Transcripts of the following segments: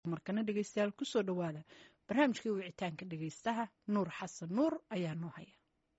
markana dhegeystayaal kusoo dhawaada barnaamijkii wicitaanka dhegeystaha nuur xasan nuur ayaa noo haya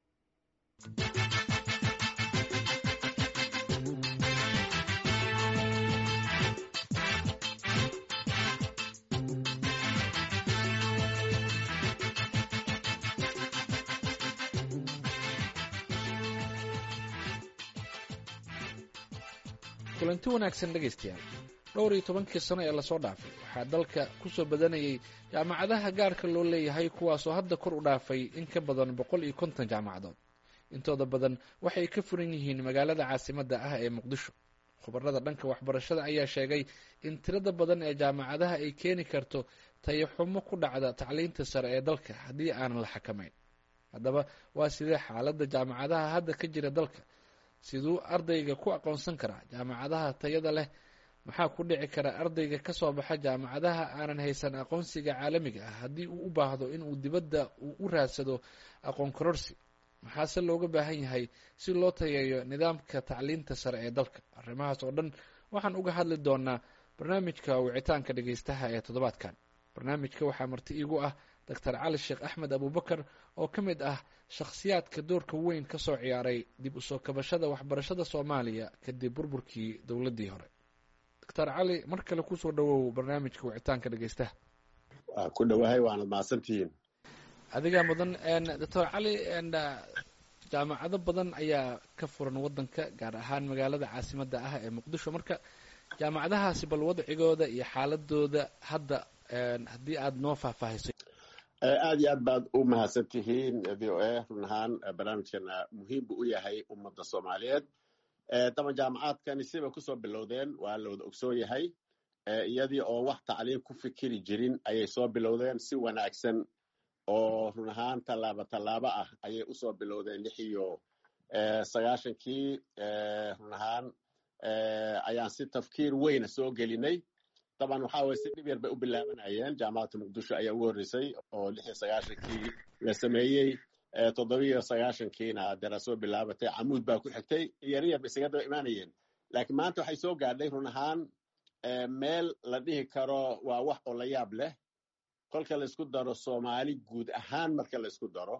kulanti wanaagsan dhegaystayaal dhowr iyo tobankii sano ee lasoo dhaafay waxaa dalka ku soo badanayay jaamacadaha gaarka loo leeyahay kuwaasoo hadda kor u dhaafay in ka badan boqol iyo konton jaamacadood intooda badan waxay ka furan yihiin magaalada caasimadda ah ee muqdisho khubarada dhanka waxbarashada ayaa sheegay in tirada badan ee jaamacadaha ay keeni karto tayaxumo ku dhacda tacliinta sare ee dalka haddii aanan la xakamayn haddaba waa sidee xaaladda jaamacadaha hadda ka jira dalka siduu ardayga ku aqoonsan karaa jaamacadaha tayada leh maxaa ku dhici kara ardayga ka soo baxa jaamacadaha aanan haysan aqoonsiga caalamiga ah haddii uu u baahdo inuu dibadda uu u raadsado aqoon kororsi maxaase looga baahan yahay si loo tayeeyo nidaamka tacliinta sare ee dalka arrimahaas oo dhan waxaan uga hadli doonaa barnaamijka wicitaanka dhegeystaha ee toddobaadkan barnaamijka waxaa marti iigu ah doctor cali sheekh axmed abubakar oo ka mid ah shakhsiyaadka doorka weyn ka soo ciyaaray dib usoo kabashada waxbarashada soomaaliya kadib burburkii dowladdii hore doctor cali mar kale kusoo dhawow barnaamijka wicitaanka dhegeystaha waa ku dhowahay waanad mahadsantihiin adigaa mudan doctor cali jaamacado badan ayaa ka furan waddanka gaar ahaan magaalada caasimadda ah ee muqdisho marka jaamacadahaasi bal wadcigooda iyo xaaladooda hadda haddii aada noo faahfaahiso aad iyo aad baad u mahadsan tihiin v o a run ahaan barnaamijkana muhiim buu u yahay ummadda soomaaliyeed daban jaamacaadkani sibay kusoo bilowdeen waa la wada ogsoon yahay iyadii oo wax tacliin ku fikiri jirin ayay soo bilowdeen si wanaagsan oo run ahaan tallaabo tallaabo ah ayay usoo bilowdeen lix iyo sagaashankii run ahaan ayaan si tafkiir weyna soo gelinay daban waxa weye si dhib yar bay u bilaabanayeen jaamacadda muqdisho ayaa ugu horreysay oo lix iyo sagaashankii la sameeyey toddobiyo sagaashankiina dera soo bilaabatay camuud baa ku xigtay yar yar ba isaga daba imaanayeen laakiin maanta waxay soo gaadhay run ahaan meel la dhihi karo waa wax oo la yaab leh kolka laysku daro soomaali guud ahaan marka laysku daro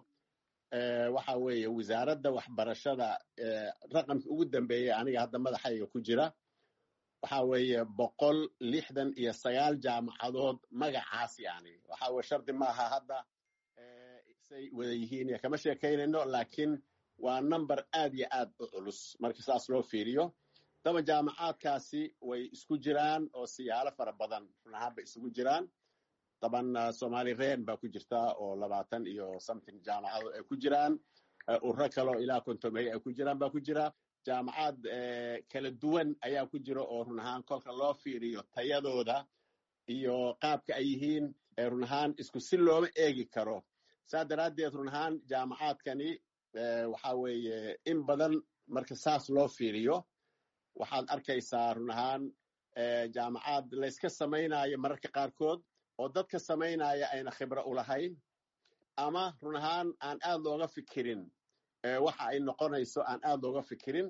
waxa weeye wasaaradda waxbarashada raqamka ugu dambeeyey aniga hadda madaxayga ku jira waxa weeye boqol lixdan iyo sagaal jaamacadood magacaas yani waxa weye shardi maaha hadda say wada yihiin iyo kama sheekaynayno laakiin waa number aad iyo aad u culus marka saas loo fiiriyo daba jaamacaadkaasi way isku jiraan oo siyaalo fara badan run ahaan bay isugu jiraan daban somali ren baa ku jirta oo labaatan iyo something jaamacadood ay ku jiraan ururo kaleo ilaa kontomey ay ku jiraan baa ku jira jaamacaad kala duwan ayaa ku jira oo run ahaan kolka loo fiiriyo tayadooda iyo qaabka ay yihiin run ahaan isku si looma eegi karo saa daraaddeed run ahaan jaamacaadkani waxa weeye in badan marka saas loo fiiriyo waxaad arkaysaa run ahaan jaamacaad layska samaynayo mararka qaarkood oo dadka samaynaya ayna khibro u lahayn ama run ahaan aan aad looga fikirin waxa ay noqonayso aan aad looga fikirin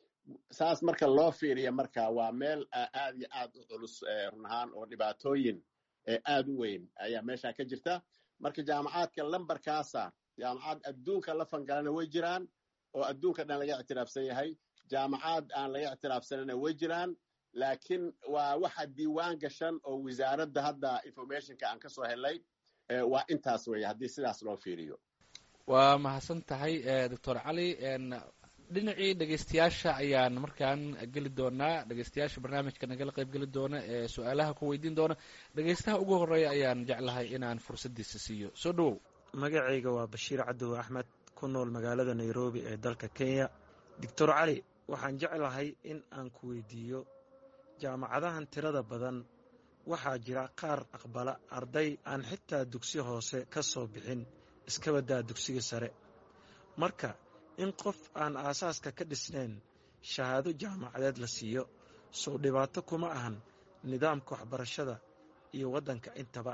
saas marka loo fiiriya marka waa meel aad iyo aad u culus run ahaan oo dhibaatooyin aad u weyn ayaa meesha ka jirta marka jaamacaadka lambarkaasa jaamacad adduunka la fangalana way jiraan oo adduunka dhan laga ictiraafsan yahay jaamacaad aan laga ictiraafsanana way jiraan laakiin waa waxa diiwaan gashan oo wasaaradda hadda informationka aan ka soo helay waa intaas weeye haddii sidaas loo fiiriyo waa mahadsan tahay doctor cali dhinacii dhegeystayaasha ayaan markaan geli doonaa dhegeystayaasha barnaamijka nagala qayb geli doona ee su-aalaha ku weydiin doona dhegeystaha ugu horeeya ayaan jeclahay inaan fursaddiisa siiyo soo dhawow magacayga waa bashiir cadow axmed ku nool magaalada nairobi ee dalka kenya doctor cali waxaan jeclahay in aan ku weydiiyo jaamacadahan tirada badan waxaa jira qaar aqbala arday aan xitaa dugsi hoose ka soo bixin iska baddaa dugsiga sare marka in qof aan aasaaska ka dhisnayn shahaado jaamacadeed la siiyo sow dhibaato kuma ahan nidaamka waxbarashada iyo waddanka intaba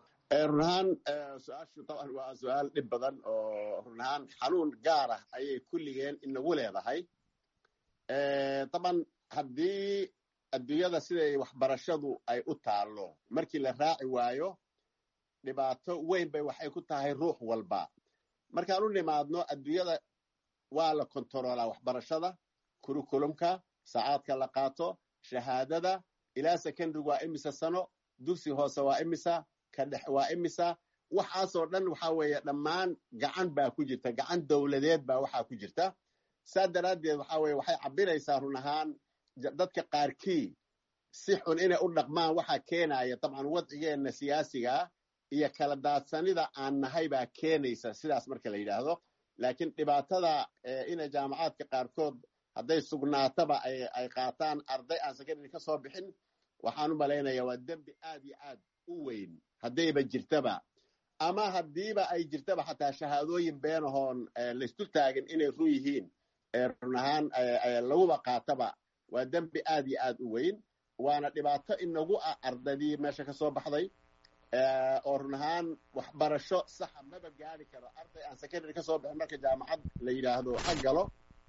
run ahaan su-aashu taban waa su-aal dhib badan oo run ahaan xanuun gaar ah ayay kulligeen inagu leedahay taban haddii adduunyada siday waxbarashadu ay u taallo markii la raaci waayo dhibaato weyn bay waxay ku tahay ruux walba markaan u nimaadno adduunyada waa la kontaroolaa waxbarashada kurikulumka saacaadka la qaato shahaadada ilaa secondary waa imisa sano dugsi hoose waa imisa ka dhex waa imisa waxaasoo dhan waxa weeye dhammaan gacan baa ku jirta gacan dowladeed baa waxaa ku jirta saa daraaddeed waxa weye waxay cabiraysaa run ahaan dadka qaarkii si xun inay u dhaqmaan waxaa keenaya dabcan wadcigeenna siyaasigaa iyo kala daadsanida aan nahay baa keenaysa sidaas marka la yidhaahdo laakiin dhibaatada inay jaamacaadka qaarkood hadday sugnaataba ay qaataan arday aan secondary ka soo bixin waxaan u malaynaya waa dembi aad iyo aad u weyn haddayba jirtaba ama haddiiba ay jirtaba xataa shahaadooyin beenahoon laysdul taagin inay run yihiin run ahaan laguba qaataba waa dembi aad iyo aad u weyn waana dhibaato inagu ah ardaydii meesha ka soo baxday oo run ahaan waxbarasho saxa maba gaari karo arday aan secondary ka soo bixin marka jaamacad la yidhaahdo ha galo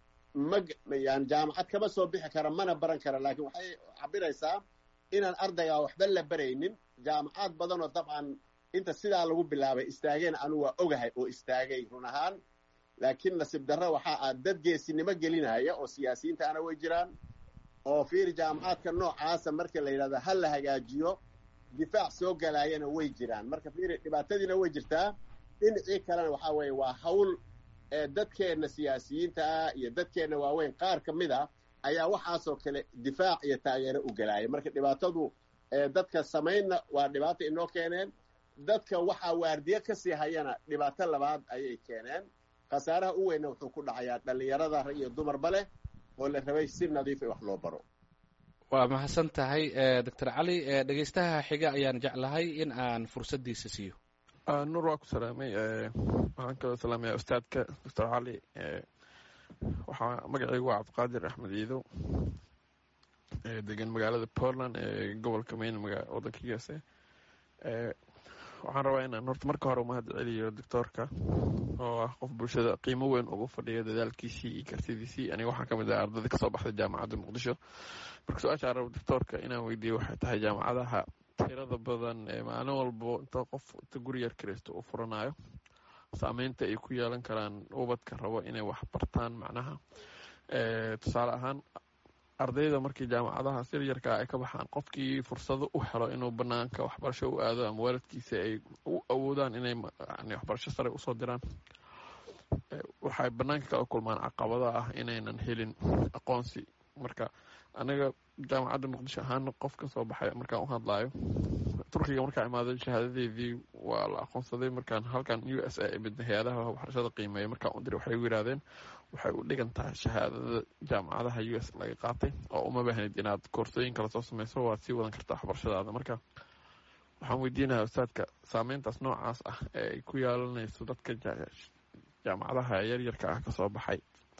yani jaamacad kama soo bixi kara mana baran kara laakiin waxay cabiraysaa inaan ardaygaa waxba la baraynin jaamacaad badanoo dabcan inta sidaa lagu bilaabay istaageen anu waa ogahay oo istaagay run ahaan laakiin nasiib darro waxaa ah dad geesinimo gelinaya oo siyaasiyiintaana way jiraan oo fiiri jaamacaadka noocaasa marka la yidhahdo ha la hagaajiyo difaac soo galaayana way jiraan marka fiiri dhibaatadiina way jirtaa dhinacii kalena waxaa weeye waa hawl dadkeenna siyaasiyiinta ah iyo dadkeenna waaweyn qaar ka mid a ayaa waxaasoo kale difaac iyo taageero u galaaya marka dhibaatadu dadka samaynna waa dhibaato inoo keeneen dadka waxaa waardiye ka sii hayana dhibaato labaad ayay keeneen khasaaraha u weynna wuxuu ku dhacayaa dhallinyarada rag iyo dumarba leh oo la rabay si nadiifa wax loo baro waa mahadsan tahay doctor cali dhegeystaha xiga ayaan jeclahay in aan fursaddiisa siiyo nuur waa ku salaamay waxaan kaloo salaamaya ustaadka doctor cali waxaa magacaygu waa cabdiqaadir axmed ciidow degan magaalada portland ee gobolka mayn wadanka gaase waxaan rabaa inaan horta marka hore umahad celiyo doctoorka oo ah qof bulshada qiimo weyn ugu fadhiya dadaalkiisii iyo kartidiisii aniga waxaan ka mid ah ardayda kasoo baxday jaamacadda muqdisho marka su-aasha rabo doctoorka inaan weydiiyo waxay tahay jaamacadaha tirada badan ee maalin walbo inta qof inta guri yar kiraysto uu furanayo saameynta ay ku yeelan karaan ubadka rabo inay wax bartaan macnaha tusaale ahaan ardayda markii jaamacadahaas yaryarkaa ay ka baxaan qofkii fursado u helo inuu banaanka waxbarasho u aado ama waalidkiisa ay u awoodaan inay waxbarasho sare usoo diraan waxay banaanka kala kulmaan caqabada ah inaynan helin aqoonsi marka anaga jaamacadda muqdisho ahaana qof ka soo baxay markaan u hadlaayo turkiga markaa imaaday shahaadadeedii waa la aqoonsaday markaan halkan u s a imid hay-adaha waxbarashada qiimeeya markaan u diray waxay u yidhahdeen waxay u dhigan tahay shahaadada jaamacadaha u s laga qaatay oo uma baahnid inaad koorsooyin kala soo sameyso waad sii wadan kartaa waxbarashadaada marka waxaan weydiinayaa ustaadka saameyntaas noocaas ah ee ay ku yeelanayso dadka jaamacadaha yaryarka ah kasoo baxay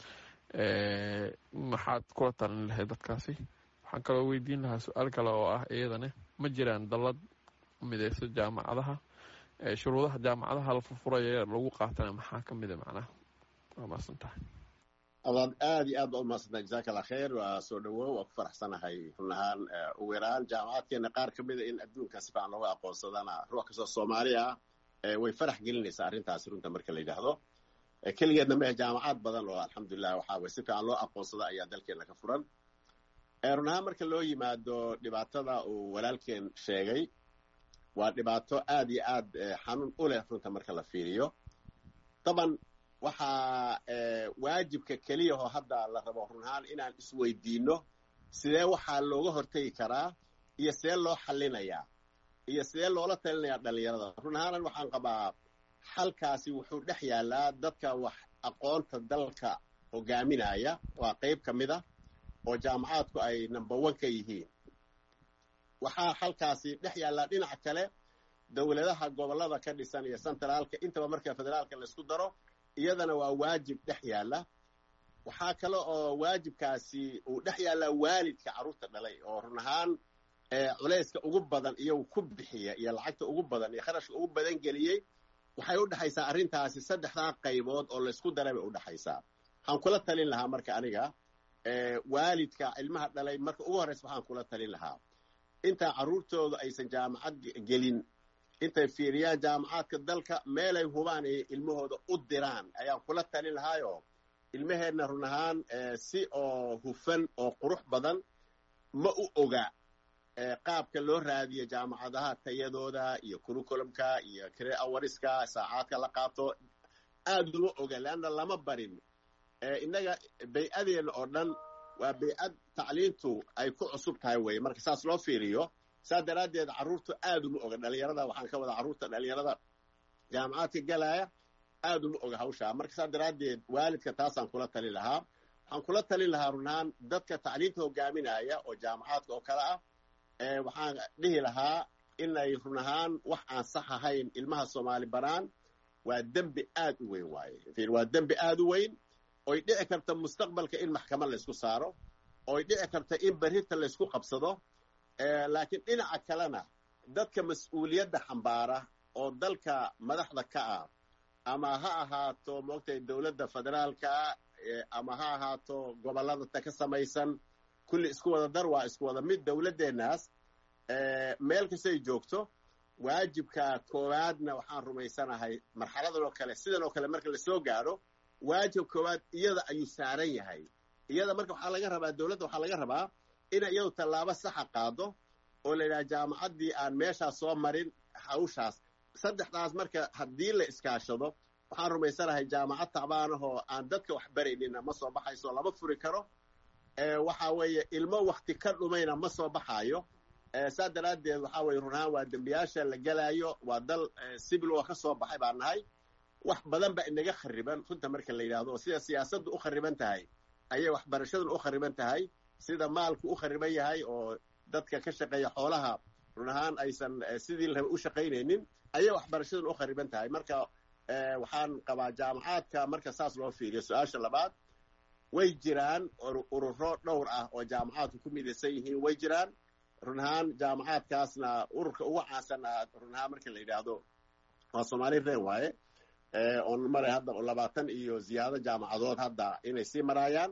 maxaad kula talin lahayd dadkaasi waxaan kaloo weydiin lahaa su-aal kale oo ah iyadane ma jiraan dallad mideyso jaamacadaha shuruudaha jaamacadaha la furfuraya lagu qaatana maxaa ka mida macnaha waa maasan tahay adaad aad iyo aad ba u mahadsanta jazaaka allah khayr waa soo dhawow waa ku faraxsanahay run ahaan ugu yaraan jaamacaadkeena qaar ka mida in adduunka si fiican looga aqoonsadana ruux kastoo soomaali ah way farax gelinaysaa arrintaasi runta marka la yidhaahdo keligeedna mehe jaamacaad badan oo alxamdulilah waxaa way si fiican loo aqoonsada ayaa dalkeena ka furan run ahaan marka loo yimaado dhibaatada uu walaalkeen sheegay waa dhibaato aad iyo aad xanuun u leh runta marka la fiiriyo daban waxaa waajibka keliyahoo hadda la rabo run ahaan inaan isweydiino sidee waxaa looga hortegi karaa iyo sidee loo xallinayaa iyo sidee loola talinayaa dhallinyarada run ahaanan waxaan qabaa xalkaasi wuxuu dhex yaalaa dadka wax aqoonta dalka hogaaminaya waa qayb ka mid a oo jaamacaadku ay number one ka yihiin waxaa xalkaasi dhex yaallaa dhinaca kale dowladaha gobollada ka dhisan iyo centraalka intaba marka federaalka laysku daro iyadana waa waajib dhex yaalla waxaa kale oo waajibkaasi uu dhex yaallaa waalidka carruurta dhalay oo run ahaan culayska ugu badan iyagu ku bixiya iyo lacagta ugu badan iyo kharashka ugu badan geliyey waxay u dhexaysaa arrintaasi saddexdaa qaybood oo laysku daray bay u dhexaysaa waxaan kula talin lahaa marka aniga waalidka ilmaha dhalay marka ugu horreysa waxaan kula talin lahaa intaa carruurtooda aysan jaamacad gelin intay fiiriyaan jaamacaadka dalka meelay hubaan ay ilmahooda u diraan ayaan kula talin lahaayo ilmaheenna run ahaan si oo hufan oo qurux badan ma u oga qaabka loo raadiyo jaamacadaha tayadooda iyo curriculumka iyo kare awariska saacaadka la qaato aad uma oga leanna lama barin innaga bay-adeenna oo dhan waa bay-ad tacliintu ay ku cusub tahay weye marka saas loo fiiriyo saas daraaddeed carruurtu aad uma oga dhalinyarada waxaan ka wadaa carruurta dhalinyarada jaamacaadka galaya aad uma oga hawshaa marka saas daraaddeed waalidka taasaan kula talin lahaa waxaan kula talin lahaa runahaan dadka tacliinta hogaaminaya oo jaamacaadka oo kale ah waxaan dhihi lahaa inay run ahaan wax aan sax ahayn ilmaha soomaali baraan waa dembi aad u weyn waaye waa dembi aad u weyn oy dhici karta mustaqbalka in maxkamad laysku saaro oy dhici karta in berrinta laysku qabsado laakiin dhinaca kalena dadka mas-uuliyadda xambaara oo dalka madaxda ka ah ama ha ahaato moogtay dowladda federaalka ama ha ahaato gobolladata ka samaysan kulli isku wada dar waa isku wada mid dowladdeennaas meel kastay joogto waajibka koowaadna waxaan rumaysanahay marxaladan oo kale sidan oo kale marka lasoo gaadho waajib koowaad iyada ayuu saaran yahay iyada marka waxaa laga rabaa dowladda waxaa laga rabaa inay iyadu tallaabo saxa qaado oo la yidhaha jaamacaddii aan meeshaas soo marin hawshaas saddexdaas marka haddii la iskaashado waxaan rumaysanahay jaamacad tacbaanahoo aan dadka wax baraynina ma soo baxayso lama furi karo waxa weeye ilmo wakti ka dhumayna ma soo baxaayo saa daraaddeed waxaa weye runahaan waa dembiyaasha la gelaayo waa dal sibil oo ka soo baxay baan nahay wax badan baa inaga khariban runta marka la yidhahdo oo sida siyaasaddu u khariban tahay ayay waxbarashaduna u khariban tahay sida maalku u khariban yahay oo dadka ka shaqeeya xoolaha run ahaan aysan sidii la raba u shaqaynaynin ayay waxbarashaduna u khariban tahay marka waxaan qabaa jaamacaadka marka saas loo fiiriyo su-aasha labaad way jiraan ururo dhowr ah oo jaamacaadku ku midaysan yihiin way jiraan run ahaan jaamacaadkaasna ururka ugu caansan ah run ahaan marka la yidhaahdo waa soomaali reen waaye oon maray hadda labaatan iyo ziyaado jaamacadood hadda inay sii maraayaan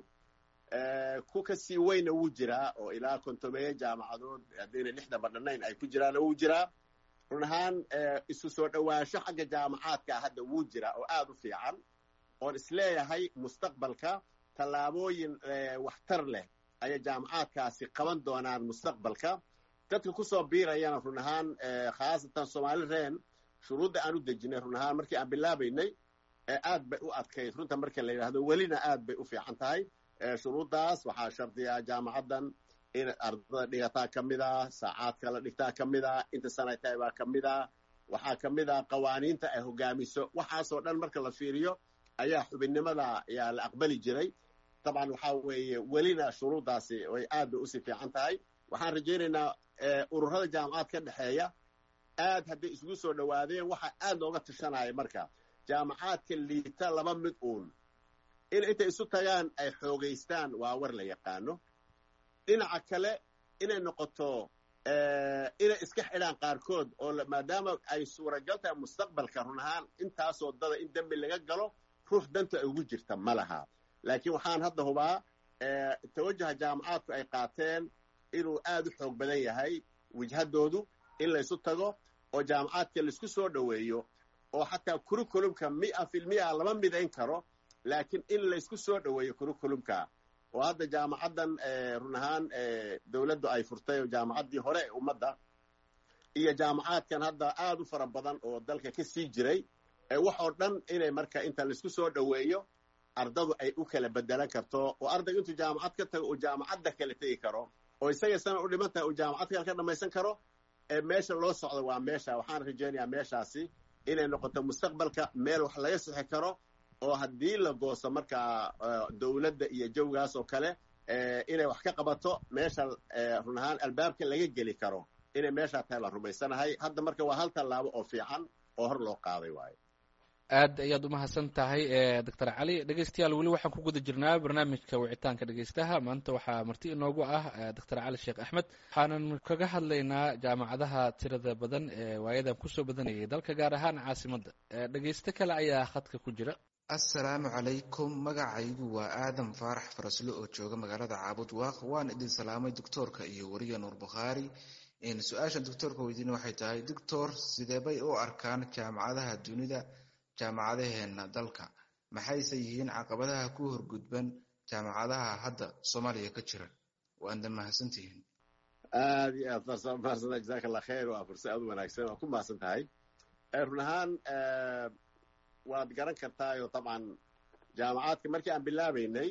ku ka sii weyna wuu jiraa oo ilaa kontomeeye jaamacadood haddayna lixdan badhanayn ay ku jiraana wuu jiraa run ahaan isu soo dhowaansho xagga jaamacaadka hadda wuu jiraa oo aad u fiican oon isleeyahay mustaqbalka tallaabooyin waxtar leh ayay jaamacaadkaasi qaban doonaan mustaqbalka dadka kusoo biirayana run ahaan khaasatan soomaali reen shuruudda aan u dejinay run ahaan markii aan bilaabaynay aad bay u adkayd runta marka la yidhahdo welina aad bay u fiican tahay shuruuddaas waxaa shardiyaa jaamacaddan in ardada dhigataa ka mid a saacaadka la dhigtaa ka mid a inta sanay tahay baa ka mid a waxaa ka mid a qawaaniinta ay hogaamiso waxaasoo dhan marka la fiiriyo ayaa xubinnimada ayaa la aqbali jiray dabcan waxaa weeye welina shuruuddaasi way aad bay usii fiican tahay waxaan rajaynaynaa ururada jaamacaad ka dhexeeya aad hadday isugu soo dhowaadeen waxaa aad looga tashanaya marka jaamacaadka liita laba mid uun in intay isu tagaan ay xoogaystaan waa war la yaqaano dhinaca kale inay noqoto inay iska xidhaan qaarkood oo maadaama ay suuragal tahay mustaqbalka run ahaan intaasoo dada in dembi laga galo ruux danta ay ugu jirta ma laha laakiin waxaan hadda hubaa tawajaha jaamacaadku ay qaateen inuu aad u xoog badan yahay wijhadoodu in laysu tago oo jaamacaadka laisku soo dhoweeyo oo xataa curriculumka mia filmia lama midayn karo laakiin in laysku soo dhoweeyo curriculumka oo hadda jaamacaddan run ahaan dowladdu ay furtay oo jaamacaddii hore ee ummadda iyo jaamacaadkan hadda aad u fara badan oo dalka ka sii jiray wax oo dhan inay marka inta laisku soo dhoweeyo ardadu ay u kala bedelan karto oo ardayga intuu jaamacad ka tago uu jaamacadda kala tegi karo oo isaga sana u dhiman tahay uu jaamacad kale ka dhamaysan karo meesha loo socdo waa meesha waxaan rajaynayaa meeshaasi inay noqoto mustaqbalka meel wax laga sixi karo oo haddii la gooso markaa dowladda iyo jawgaas oo kale inay wax ka qabato meesha run ahaan albaabka laga geli karo inay meeshaa tahay la rumaysanahay hadda marka waa hal tallaabo oo fiican oo hor loo qaaday waayo aad ayaad umahadsan tahay doctor cali dhegeystayaal weli waxaan ku guda jirnaa barnaamijka wicitaanka dhegeystaha maanta waxaa marti inoogu ah doctor cali sheekh axmed waxaanan kaga hadlaynaa jaamacadaha tirada badan ee waayadan kusoo badanayay dalka gaar ahaan caasimadda dhegeysto kale ayaa khadka ku jira assalaamu calaykum magacaygu waa aadan faarax faraslo oo jooga magaalada caabud waaq waan idin salaamay doctoorka iyo wariya nuur bukhaari su-aashan doctoorka weydiin waxay tahay doctor sideebay u arkaan jaamacadaha dunida jaamacadaheena dalka maxayse yihiin caqabadaha ku horgudban jaamacadaha hadda soomaaliya ka jira waadna mahadsantihiin aad iyo aad mahadsan jazaaka allah khayr waa fursa aad u wanaagsan waa ku mahadsan tahay run ahaan waad garan kartaayo dabcan jaamacaadka markii aan bilaabaynay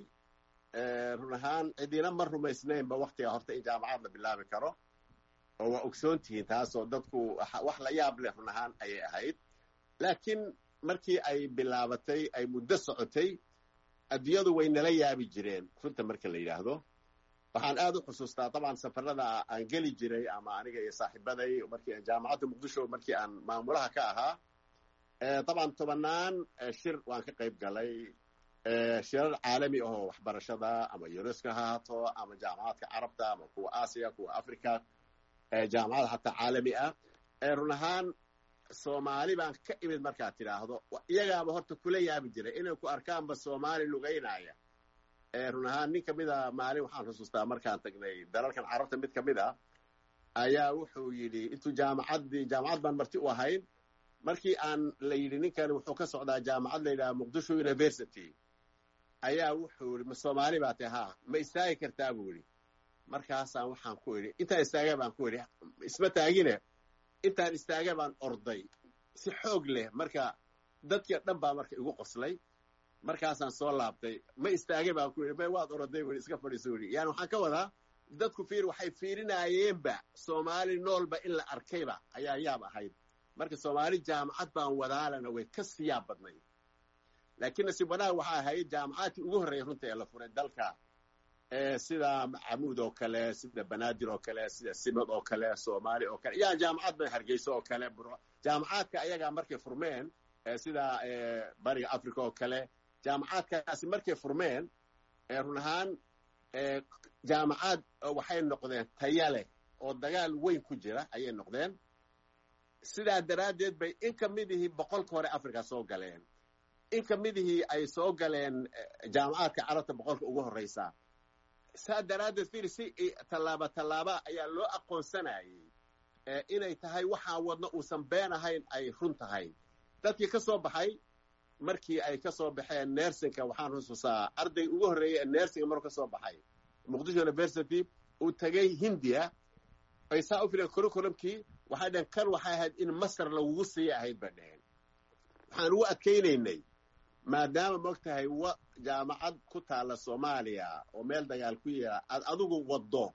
run ahaan cidiina ma rumaysnaynba waktiga horta in jaamacad la bilaabi karo oo waa ogsoon tihiin taasoo dadku wax la yaab leh run ahaan ayay ahayd laakiin markii ay bilaabatay ay muddo socotay adduunyadu way nala yaabi jireen runta marka la yidhaahdo waxaan aad u xusuustaa dabcan safarada aan geli jiray ama aniga iyo saaxiibaday markii jaamacadda muqdisho markii aan maamulaha ka ahaa dabcan tobanaan shir waan ka qayb galay shirar caalami ahoo waxbarashada ama unesco ha haato ama jaamacadka carabta ama kuwa aasiya kuwa africa jaamacada hataa caalami ah run ahaan soomaali baan ka imid markaad tidhaahdo iyagaaba horta kula yaabi jiray inay ku arkaanba soomaali lugaynaya run ahaan nin ka mida maalin waxaan xusuustaa markaan tagnay dalalkan carabta mid ka mid a ayaa wuxuu yidhi intuu jaamacaddii jaamacad baan marti u ahayn markii aan la yidhi ninkani wuxuu ka socdaa jaamacad la yidhaha muqdisho university ayaa wuxuu yidhi ma soomaali baa tahay haa ma istaagi kartaa buu yidhi markaasaan waxaan ku idhi intaan istaaga baan ku idhi isma taagine intaan istaaga baan orday si xoog leh marka dadkii dhan baa marka igu qoslay markaasaan soo laabtay ma istaagay baan ku yidhi may waad oroday weli iska fadhiiso weli yani waxaan ka wadaa dadku fiir waxay fiirinayeenba soomaali noolba in la arkayba ayaa yaab ahayd marka soomaali jaamacad baan wadaalana way ka siyaab badnay laakiin nasiib wanaag waxaa ahayd jaamacaadkii ugu horreeyay runta ee la furay dalka sida camuud oo kale sida banaadir oo kale sida simad oo kale soomaali oo kale yaa jaamacad ba hargeyso oo kale jaamacaadka ayagaa markay furmeen sida bariga africa oo kale jaamacaadkaasi markay furmeen run ahaan jaamacaad waxay noqdeen taya leh oo dagaal weyn ku jira ayay noqdeen sidaa daraaddeed bay in ka midihii boqolka hore africa soo galeen in ka midihii ay soo galeen jaamacaadka carabta boqolka ugu horreysa saa daraaddeed fiir si tallaaba tallaaba ayaa loo aqoonsanayay inay tahay waxaa wadno uusan been ahayn ay run tahay dadkii ka soo baxay markii ay ka soo baxeen nersinka waxaan xusuusaa arday ugu horreeyay ee nersinga maruu ka soo baxay muqdisho university uu tegay hindiya ay saa u fileen curriculumkii waxay dhaheen kan waxay ahayd in masar lagugu siiya ahayd bay dhaheen waxaan ugu adkaynaynay maadaama moog tahay wa jaamacad ku taalla soomaaliya oo meel dagaal ku yaala aad adigu waddo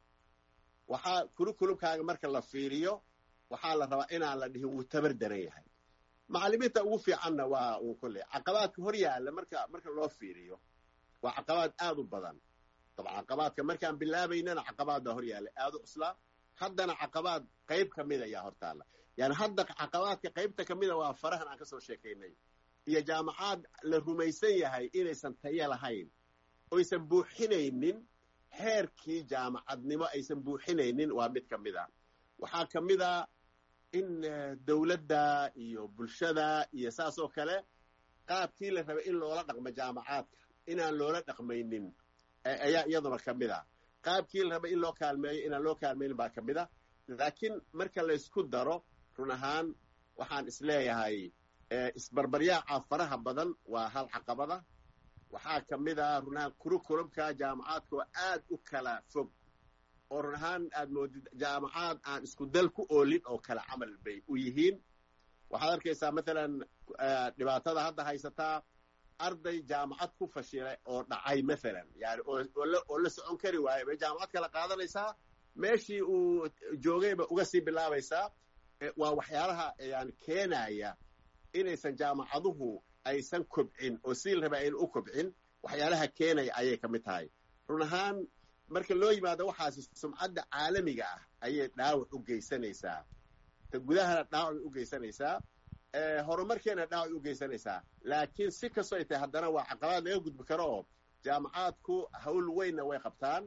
waxaa curriculumkaaga marka la fiiriyo waxaa la rabaa inaan la dhihin wuu tabar daran yahay macallimiinta ugu fiicanna waa uu kolley caqabaadka hor yaalla marka marka loo fiiriyo waa caqabaad aad u badan dabcan caqabaadka markaan bilaabaynana caqabaad baa hor yaalla aad u cuslaa haddana caqabaad qayb ka mid ayaa hortaalla yani hadda caqabaadka qaybta ka mida waa farahan aan ka soo sheekaynay iyo jaamacaad la rumaysan yahay inaysan tayo lahayn oysan buuxinaynin heerkii jaamacadnimo aysan buuxinaynin waa mid ka mid a waxaa ka mid a in dowladda iyo bulshada iyo saas oo kale qaabkii la rabay in loola dhaqmo jaamacaadka inaan loola dhaqmaynin ayaa iyaduna ka mid a qaabkii la rabay in loo kaalmeeyo inaan loo kaalmaynin baa ka mid a laakiin marka laysku daro run ahaan waxaan isleeyahay isbarbaryaaca faraha badan waa hal caqabada waxaa ka mid a run ahaan kurukurumka jaamacaadka oo aad u kala fog oo run ahaan aad moodid jaamacaad aan isku dal ku oolin oo kale camal bay u yihiin waxaad arkaysaa mathalan dhibaatada hadda haysataa arday jaamacad ku fashilay oo dhacay mathalan yani oo la socon kari waaye bay jaamacad kala qaadanaysaa meeshii uu joogayba uga sii bilaabaysaa waa waxyaalaha yani keenaya inaysan jaamacaduhu aysan kobcin oo sii raba ayna u kobcin waxyaalaha keenaya ayay ka mid tahay run ahaan marka loo yimaado waxaasi sumcadda caalamiga ah ayay dhaawac u geysanaysaa ta gudahana dhaawac u geysanaysaa horumarkeena dhaawac u geysanaysaa laakiin si kastoo ay tahay haddana waa caqabaad laga gudbi karo oo jaamacaadku hawl weynna way qabtaan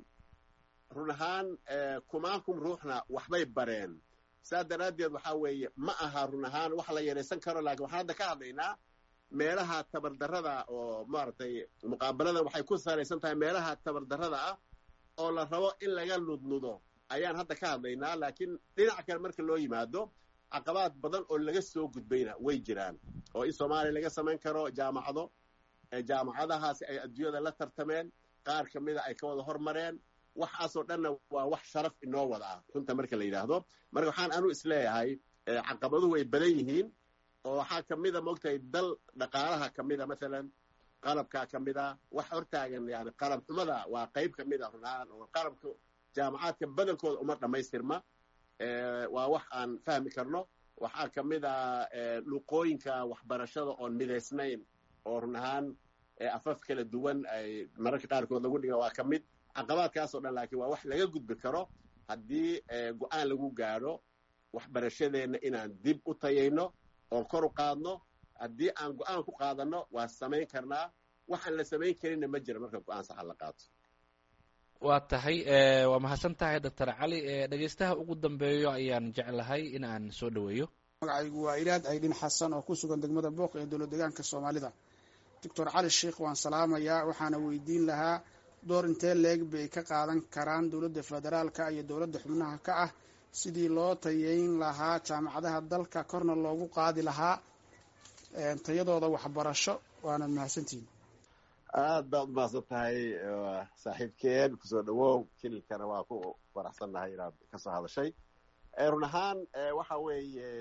run ahaan kumaankum ruuxna waxbay bareen saa daraaddeed waxaa weeye ma aha run ahaan wax la yaraysan karo laakiin waxaan hadda ka hadlaynaa meelaha tabardarrada oo maaragtay muqaabaladan waxay ku salaysan tahay meelaha tabardarrada ah oo la rabo in laga nudnudo ayaan hadda ka hadlaynaa laakiin dhinac kale marka loo yimaado caqabaad badan oo laga soo gudbayna way jiraan oo in soomaaliya laga samayn karo jaamacado jaamacadahaasi ay adduunyada la tartameen qaar ka mida ay ka wada hormareen waxaasoo dhanna waa wax sharaf inoo wada ah runta marka la yidhaahdo marka waxaan anu isleeyahay caqabaduhu way badan yihiin oo waxaa ka mida moogtahay dal dhaqaalaha ka mida maalan qalabkaa ka mida wax hortaagan yani qalab xumada waa qayb ka mid a runahaan oo qalabka jaamacaadka badankooda uma dhammaystirma waa wax aan fahmi karno waxaa ka mid a luqooyinka waxbarashada oon midaysnayn oo run ahaan afaf kala duwan ay mararka qaarkood lagu dhiga waa ka mid caqabaadkaasoo dhan laakiin waa wax laga gudbi karo haddii go-aan lagu gaadho waxbarashadeenna inaan dib u tayayno oon kor u qaadno haddii aan go-aan ku qaadanno waa samayn karnaa waxaan la samayn karinna ma jira marka go-aan saxa la qaato waa tahay waa mahadsan tahay doctor cali dhegeystaha ugu dambeeyo ayaan jeclahay in aan soo dhoweeyo magacaygu waa ilaad aydhin xasan oo ku sugan degmada booq ee dowlad deegaanka soomaalida doctor cali sheikh waan salaamayaa waxaana weydiin lahaa door intee leeg bay ka qaadan karaan dowladda federaalka iyo dowladda xubnaha ka ah sidii loo tayeyn lahaa jaamacadaha dalka korna loogu qaadi lahaa tayadooda waxbarasho waana mahadsantihin aad baad umahadsan tahay saaxiibkeen kusoo dhawow kililkana waa ku faraxsannahay inaad kasoo hadashay run ahaan waxa weeye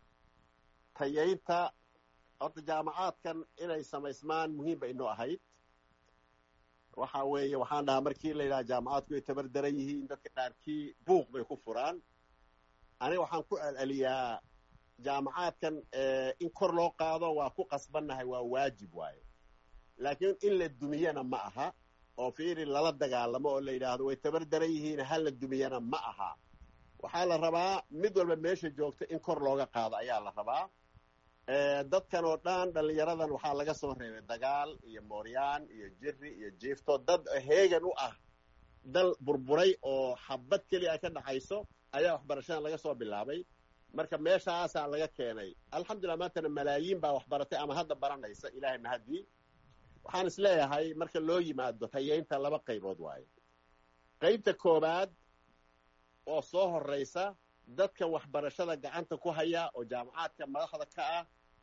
tayaynta horta jaamacaadkan inay samaysmaan muhiim bay inoo ahayd waxa weeye waxaan dhahaa markii la yidhaha jaamacaadku ay tabar daran yihiin dadka qaarkii buuq bay ku furaan aniga waxaan ku celceliyaa jaamacaadkan in kor loo qaado waa ku qasbannahay waa waajib waaye laakiin in la dumiyana ma aha oo fiiri lala dagaalamo oo la yidhaahdo way tabar daran yihiin ha la dumiyana ma aha waxaa la rabaa mid walba meesha joogta in kor looga qaado ayaa la rabaa dadkan oo dhan dhallinyaradan waxaa laga soo reebay dagaal iyo mooryaan iyo jiri iyo jiifto dad heegan u ah dal burburay oo xabad keliya ay ka dhaxayso ayaa waxbarashadan laga soo bilaabay marka meeshaasaa laga keenay alxamdulillah maantana malaayiin baa waxbaratay ama hadda baranaysa ilaahay mahadii waxaan is leeyahay marka loo yimaado tayeynta laba qaybood waaye qaybta koowaad oo soo horraysa dadka waxbarashada gacanta ku haya oo jaamacaadka madaxda ka ah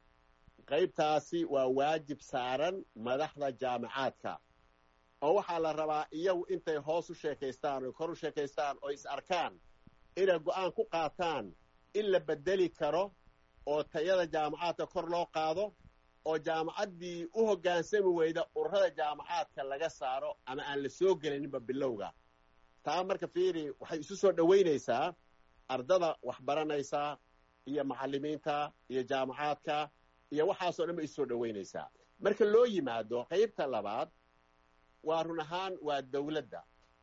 qaybtaasi waa waajib saaran madaxda jaamacaadka oo waxaa la rabaa iyagu intay hoos u sheekaystaan oo kor u sheekaystaan oo is arkaan inay go'aan ku qaataan in la bedeli karo oo tayada jaamacaadka kor loo qaado oo jaamacaddii u hoggaansami weyda ururada jaamacaadka laga saaro ama aan la soo gelaninba bilowga taa marka fiiri waxay isu soo dhowaynaysaa ardada wax baranaysaa iyo macallimiinta iyo jaamacaadka iyo waxaasoo dhan bay isu soo dhowaynaysaa marka loo yimaado qaybta labaad waa run ahaan waa dowladda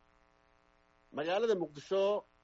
magaalada muqdisho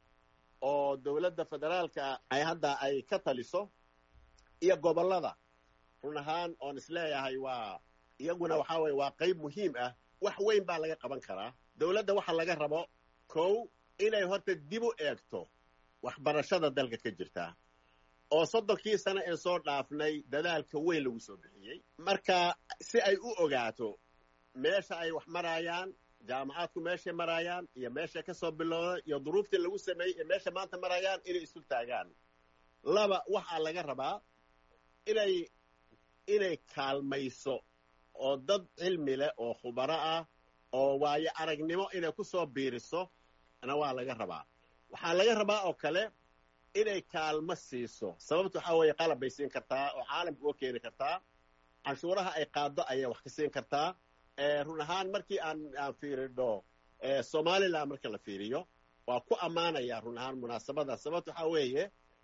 oo dowladda federaalka ay hadda ay ka taliso iyo gobollada run ahaan oon isleeyahay waa iyaguna waxaa weye waa qayb muhiim ah wax weyn baa laga qaban karaa dowladda waxa laga rabo kow inay horta dib u eegto waxbarashada dalka ka jirta oo soddonkii sano ee soo dhaafnay dadaalka weyn lagu soo bixiyey marka si ay u ogaato meesha ay wax maraayaan jaamacaadku meeshay maraayaan iyo meeshay ka soo bilowda iyo duruuftii lagu sameeyey iyo meesha maanta maraayaan inay isu taagaan laba waxaa laga rabaa inay inay kaalmayso oo dad cilmi leh oo khubaro ah oo waayo aragnimo inay ku soo biiriso na waa laga rabaa waxaa laga rabaa oo kale inay kaalmo siiso sababta waxaa weeye qalab bay siin kartaa oo caalamka uga keeni kartaa canshuuraha ay qaado ayay wax ka siin kartaa run ahaan markii aan aan fiirino somalilan marka la fiiriyo waa ku ammaanaya run ahaan munaasabada sababta waxaa weeye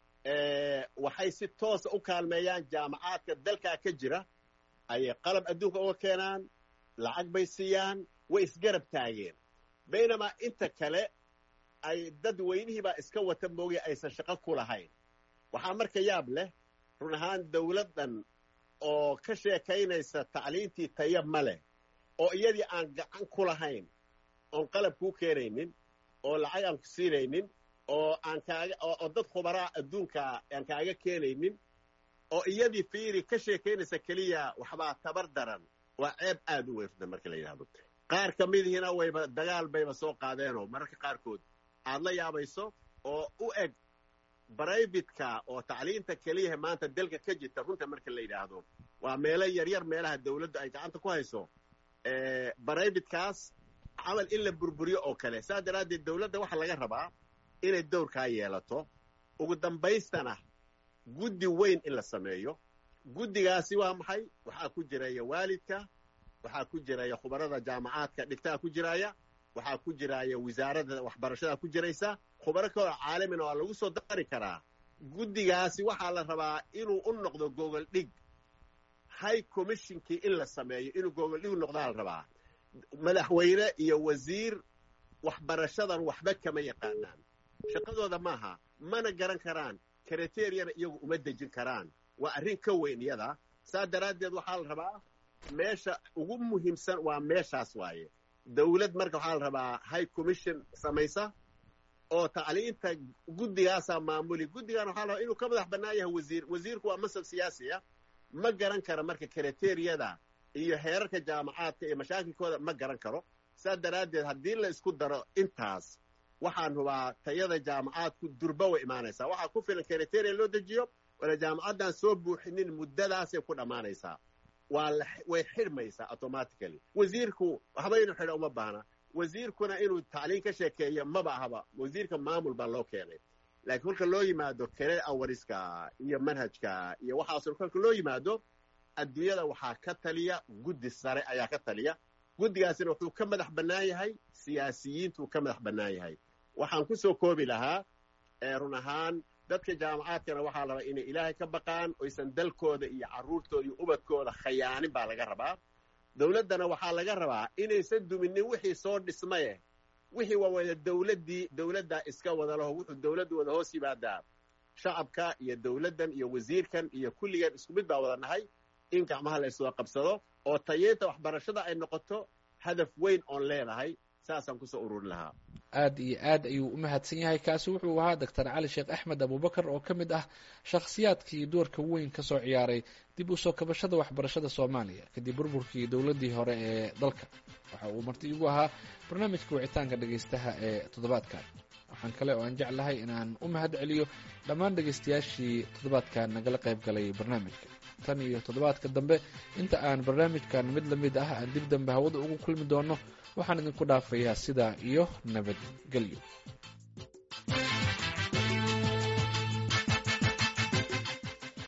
waxay si toosa u kaalmeeyaan jaamacaadka dalkaa ka jira ayay qalab adduunka uga keenaan lacag bay siiyaan way isgarab taageen baynamaa inta kale ay dad weynihiibaa iska wata moogay aysan shaqo ku lahayn waxaa marka yaab leh run ahaan dowladdan oo ka sheekaynaysa tacliintii taya ma leh oo iyadii aan gacan ku lahayn oon qalab kuu keenaynin oo lacag aan ku siinaynin oo aan kaaga oo dad khubaraa adduunka aan kaaga keenaynin oo iyadii fiiri ka sheekaynaysa keliya waxbaa tabar daran waa ceeb aad u weyrda marka la yidhahdo qaar ka midihiina wayba dagaal bayba soo qaadeenoo mararka qaarkood aad la yaabayso oo u eg braybitka oo tacliinta keliyaha maanta dalka ka jirta runta marka la yidhaahdo waa meelo yaryar meelaha dawladdu ay gacanta ku hayso brybitkaas camal in la burburiyo oo kale saas daraaddeed dawladda waxaa laga rabaa inay dowrkaa yeelato ugu dambaystana guddi weyn in la sameeyo guddigaasi waa maxay waxaa ku jiraya waalidka waxaa ku jiraya khubarada jaamacaadka dhigtaa ku jiraya waxaa ku jiraya wasaaradda waxbarashada ku jiraysa khubaro kaloo caalamina waa lagu soo dari karaa guddigaasi waxaa la rabaa inuu u noqdo gogol dhig high commissionkii in la sameeyo inuu gogol dhig noqdaa la rabaa madaxweyne iyo wasiir waxbarashadan waxba kama yaqaanaan shaqadooda maaha mana garan karaan kriteriyana iyagu uma dejin karaan waa arrin ka weyn iyada saa daraaddeed waxaa la rabaa meesha ugu muhiimsan waa meeshaas waaye dawlad marka waxaa la rabaa high commission samaysa oo tacliinta guddigaasaa maamuli guddigan waxaa la rabaa inuu ka madax bannaan yahay wasiir wasiirku waa masab siyaasi ah ma garan kara marka kriteriyada iyo heerarka jaamacaadka iyo mashaakilkooda ma garan karo saas daraaddeed haddii la isku daro intaas waxaan hubaa tayada jaamacaadku durba way imaanaysaa waxaa ku filan kriteria loo dejiyo wala jaamacaddan soo buuxinin muddadaasay ku dhammaanaysaa waa way xidhmaysaa automatically wasiirku waxba inuu xidho uma baahna wasiirkuna inuu tacliin ka sheekeeyo maba ahaba wasiirka maamul baa loo keenay laakiin kolka loo yimaado kere awariska iyo manhajka iyo waxaasoo kolka loo yimaado adduunyada waxaa ka taliya guddi sare ayaa ka taliya guddigaasina wuxuu ka madax bannaan yahay siyaasiyiintuu ka madax bannaan yahay waxaan ku soo koobi lahaa run ahaan dadka jaamacaadkana waxaa la rabaa inay ilaahay ka baqaan oysan dalkooda iyo carruurtooda iyo ubadkooda khayaanin baa laga rabaa dawladdana waxaa laga rabaa inaysan duminin wixii soo dhismaye wixii waa wada dawladdii dawladdaa iska wada laho wuxuu dawladdu wada hoos yimaadaa shacabka iyo dawladdan iyo wasiirkan iyo kulligan isku mid baa wada nahay in gacmaha la yswada qabsado oo tayeynta waxbarashada ay noqoto hadaf weyn oon leenahay saasaan kusoo ururin lahaa aad iyo aad ayuu u mahadsan yahay kaasi wuxuu ahaa doctor cali sheekh axmed abubakar oo ka mid ah shakhsiyaadkii doorka weyn ka soo ciyaaray dib u soo kabashada waxbarashada soomaaliya kadib burburkii dowladdii hore ee dalka waxa uu marti igu ahaa barnaamijka wicitaanka dhegaystaha ee toddobaadkan waxaan kale oo aan jeclahay inaan u mahad celiyo dhammaan dhegaystayaashii toddobaadkan nagala qayb galay barnaamijka tan iyo toddobaadka dambe inta aan barnaamijkan mid la mid ah aan dib dambe hawada ugu kulmi doono waxaan idinku dhaafayaa sidaa iyo nabadgelyo